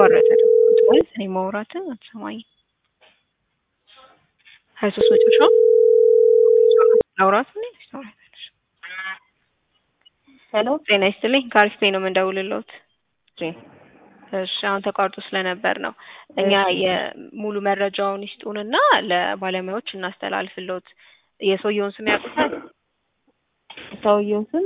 ተቋረጠ ደግሞ ማለት እኔ ማውራትን አትሰማኝም። ሀያ ሶስት መጨረሻው ላውራት ምን ታወራለሽ? ሄሎ ጤና ይስጥልኝ ከአሪፍ ቤት ነው የምንደውልልዎት። እሺ እሺ አሁን ተቋርጦ ስለነበር ነው። እኛ የሙሉ መረጃውን ይስጡንና ለባለሙያዎች እናስተላልፍልዎት። የሰውየውን ስም ያውቁታል? ሰውየው ስም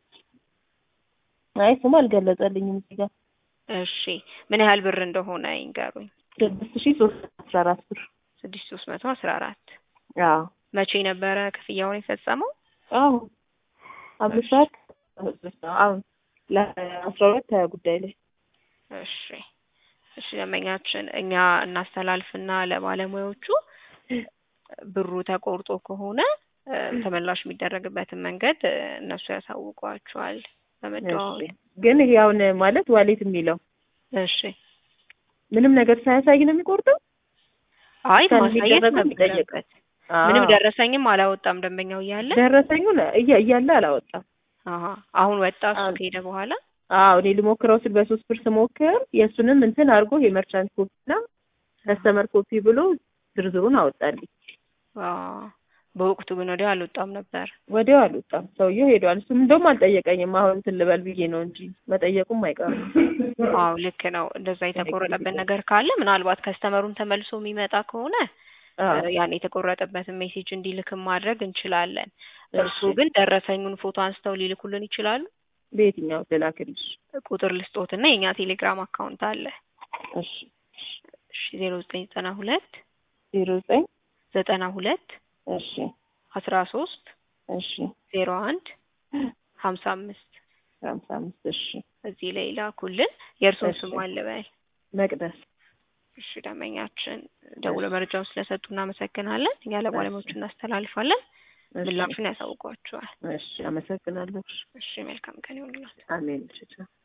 አይ ስም አልገለጸልኝም እዚህ ጋር እሺ ምን ያህል ብር እንደሆነ ይንገሩኝ። ስድስት ሺህ ሶስት አስራ አራት ብር ስድስት ሶስት መቶ አስራ አራት አዎ መቼ ነበረ ክፍያውን የፈጸመው? አሁን አምስት ሰዓት አሁን ለአስራ ሁለት ሀያ ጉዳይ ላይ እሺ እሺ ደንበኛችን እኛ እናስተላልፍና ለባለሙያዎቹ ብሩ ተቆርጦ ከሆነ እ ተመላሽ የሚደረግበትን መንገድ እ እነሱ ያሳውቋቸዋል በመደዋወል። እሺ። ግን ይሄ አሁን ማለት ዋሌት የሚለው እሺ ምንም ነገር ሳያሳይ ነው የሚቆርጠው? አይ ከዚህ ማሳየት የሚደረገው ነበረበት። ምንም ደረሰኝም አላወጣም ደንበኛው እያለ ደረሰኙን እያ እያለ አላወጣም። አሀ አሁን ወጣ እሱ አዎ። ከሄደ በኋላ አዎ እኔ ልሞክረው ስል በሶስት ብር ስሞክር የእሱንም እንትን አድርጎ የመርቻንት ኮፒ እና ከስተመር ኮፒ ብሎ ዝርዝሩን አወጣልኝ። አዎ። በወቅቱ ግን ወዲያው አልወጣም ነበር። ወዲያው አልወጣም። ሰውየው ሄዷል። እሱም እንደውም አልጠየቀኝም። አሁን እንትን ልበል ብዬ ነው እንጂ መጠየቁም አይቀርም። አዎ ልክ ነው። እንደዛ የተቆረጠበት ነገር ካለ ምናልባት ከስተመሩን ተመልሶ የሚመጣ ከሆነ አዎ እ ያን የተቆረጠበትን ሜሴጅ እንዲልክም ማድረግ እንችላለን። እርሱ እሺ። ግን ደረሰኙን ፎቶ አንስተው ሊልኩልን ይችላሉ። በየትኛው ልላክልሽ? ቁጥር ልስጦትና የእኛ ቴሌግራም አካውንት አለ። እሺ እሺ ዜሮ ዘጠኝ ዘጠና ሁለት ዜሮ ዘጠኝ ዘጠና ሁለት እሺ አስራ ሶስት እሺ ዜሮ አንድ ሀምሳ አምስት ሀምሳ አምስት እሺ እዚህ ላይ ላኩልን። የእርሶን እሺ። ስም አልበል። መቅደስ እሺ ደንበኛችን ደውሎ መረጃውን ስለሰጡ እናመሰግናለን። እኛ ለባለሙያዎቹ እናስተላልፋለን። እሺ። ምላሹን ያሳውቋቸዋል። እሺ አመሰግናለሁ። እሺ መልካም ቀን ይሁንላችሁ። አሜን። እሺ ቻው።